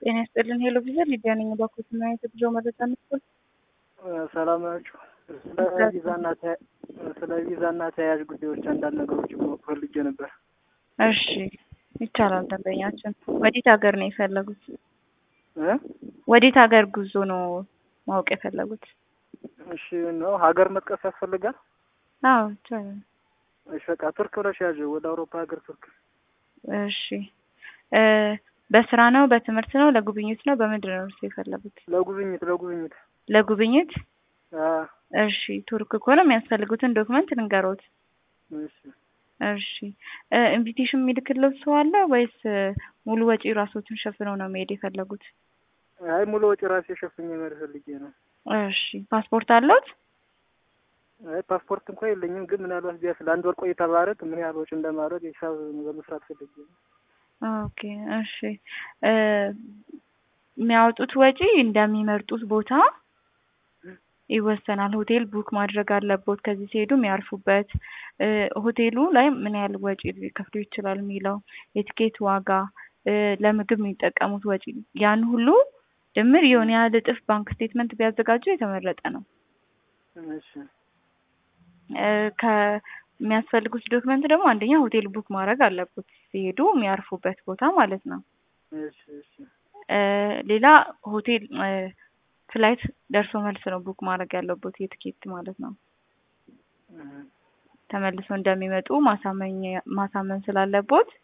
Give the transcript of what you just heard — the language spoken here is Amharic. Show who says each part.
Speaker 1: ጤና ይስጥልን ሄሎ ቪዛ ሊዲያ ነኝ። ባኮት እና የጉዞ መረጃ መስጠት
Speaker 2: ሰላም ናችሁ? ስለ ቪዛና ስለ ቪዛና ተያያዥ ጉዳዮች አንዳንድ ነገሮች ማወቅ ፈልጌ ነበር።
Speaker 1: እሺ ይቻላል። ደንበኛችን ወዴት ሀገር ነው የፈለጉት?
Speaker 2: እ
Speaker 1: ወዴት ሀገር ጉዞ ነው ማወቅ የፈለጉት?
Speaker 2: እሺ ነው ሀገር መጥቀስ ያስፈልጋል?
Speaker 1: አዎ ይቻላል።
Speaker 2: እሺ በቃ ቱርክ ብለሽ ያዥ። ወደ አውሮፓ ሀገር ቱርክ።
Speaker 1: እሺ እ በስራ ነው በትምህርት ነው ለጉብኝት ነው በምንድን ነው እርሱ የፈለጉት?
Speaker 2: ለጉብኝት ለጉብኝት።
Speaker 1: ለጉብኝት
Speaker 2: አ
Speaker 1: እሺ ቱርክ ከሆነ የሚያስፈልጉትን ዶክመንት ልንገሮት።
Speaker 2: እሺ
Speaker 1: እሺ እ ኢንቪቴሽን የሚልክለት ሰው አለ ወይስ እ ሙሉ ወጪ ራሶችን ሸፍነው ነው መሄድ የፈለጉት?
Speaker 2: አይ ሙሉ ወጪ ራሴ ሸፍኜ መሄድ ፈልጌ ነው።
Speaker 1: እሺ ፓስፖርት አለዎት?
Speaker 2: አይ ፓስፖርት እንኳን የለኝም፣ ግን ምናልባት ቢያንስ ለአንድ ወር ቆይታ ባደርግ ምን ያህል ወጪ እንደማድረግ ሂሳብ በመስራት ፈልጌ ነው።
Speaker 1: ኦኬ እሺ እ የሚያወጡት ወጪ እንደሚመርጡት ቦታ ይወሰናል። ሆቴል ቡክ ማድረግ አለቦት ከዚህ ሲሄዱ የሚያርፉበት እ ሆቴሉ ላይ ምን ያህል ወጪ ሊከፍሉ ይችላል የሚለው የትኬት ዋጋ እ ለምግብ የሚጠቀሙት ወጪ ያን ሁሉ ድምር የሆነ ያህል እጥፍ ባንክ ስቴትመንት ቢያዘጋጁ የተመረጠ ነው።
Speaker 2: እሺ
Speaker 1: እ ከሚያስፈልጉት ዶክመንት ደግሞ አንደኛ ሆቴል ቡክ ማድረግ አለቦት ሲሄዱ የሚያርፉበት ቦታ ማለት ነው።
Speaker 2: እሺ እሺ
Speaker 1: እ ሌላ ሆቴል እ ፍላይት ደርሶ መልስ ነው ቡክ ማድረግ ያለቦት የትኬት ማለት ነው።
Speaker 2: እህ
Speaker 1: ተመልሰው እንደሚመጡ ማሳመኝ ማሳመን ስላለቦት